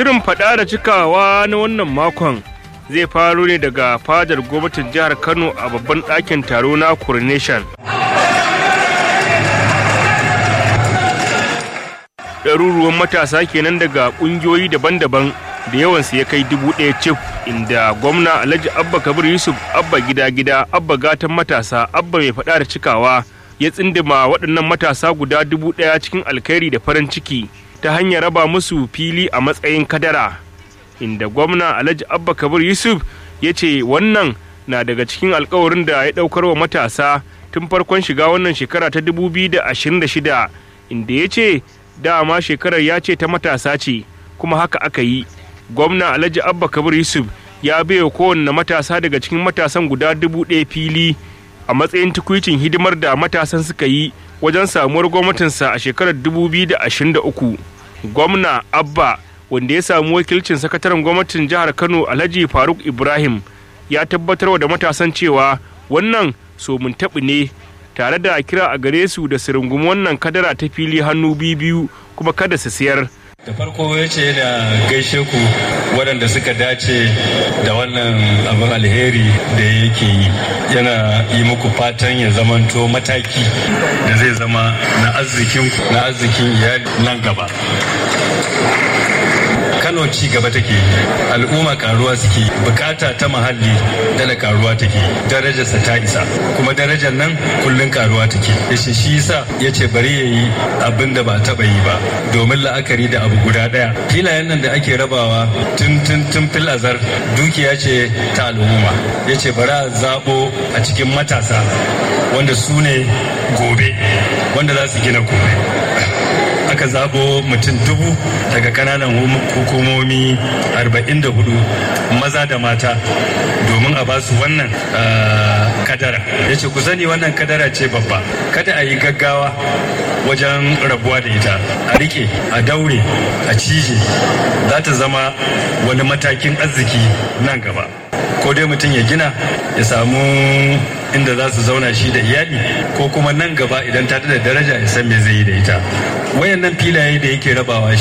Shirin faɗa da cikawa na wannan makon zai faro ne daga fadar gwamnatin jihar Kano a babban ɗakin taro na Coronation. Ɗaruruwan matasa kenan daga ƙungiyoyi daban-daban da yawansu ya kai dubu ɗaya cif inda gwamna Alhaji Abba Kabir Yusuf Abba gida-gida Abba gatan matasa Abba mai faɗa da cikawa ya tsindima waɗannan matasa guda dubu ɗaya cikin alkhairi da farin ciki ta hanyar raba musu fili a matsayin kadara inda gwamna alhaji abba kabir yusuf ya ce wannan na daga cikin alkawarin da ya ɗaukar wa matasa tun farkon shiga wannan shekara ta 2026 inda ya ce dama shekarar ya ce ta matasa ce kuma haka aka yi gwamna alhaji abba kabir yusuf ya baiwa kowanne matasa daga cikin matasan guda dubu ɗaya fili a matsayin tukwicin hidimar da matasan suka yi wajen samuwar gwamnatinsa a shekarar 2023 gwamna abba wanda ya samu wakilcin sakataren gwamnatin jihar kano alhaji faruk ibrahim ya tabbatar da matasan cewa wannan so mun taɓi ne tare da kira a gare su da su rungumi wannan kadara ta fili hannu biyu kuma kada su siyar da farko ya ce da gaishe ku waɗanda suka dace da wannan abin alheri da yake yi yana yi muku fatan ya zamanto mataki da zai zama na arzikin na arzikin iyali nan gaba kano ci gaba take al'umma karuwa suke bukata ta muhalli dala karuwa take darajarsa ta isa kuma darajar nan kullun karuwa take yace shi yasa yace bari yayi abin da ba taba yi ba domin la'akari da abu guda daya filayen nan da ake rabawa tun tun tun fil azar dukiya ce ta al'umma yace bari a zabo a cikin matasa wanda su ne gobe wanda za su gina gobe aka zabo mutum dubu daga kananan hukumomi 44 maza da mata domin a basu wannan kadara ya ce ku sani wannan kadara ce babba kada a yi gaggawa wajen rabuwa da ita a rike a daure a cije za ta zama wani matakin arziki nan gaba ko dai mutum ya gina ya samu inda za su zauna shi da iyali ko kuma nan gaba idan ta da daraja ya san me zai yi da ita wayannan filaye da yake rabawa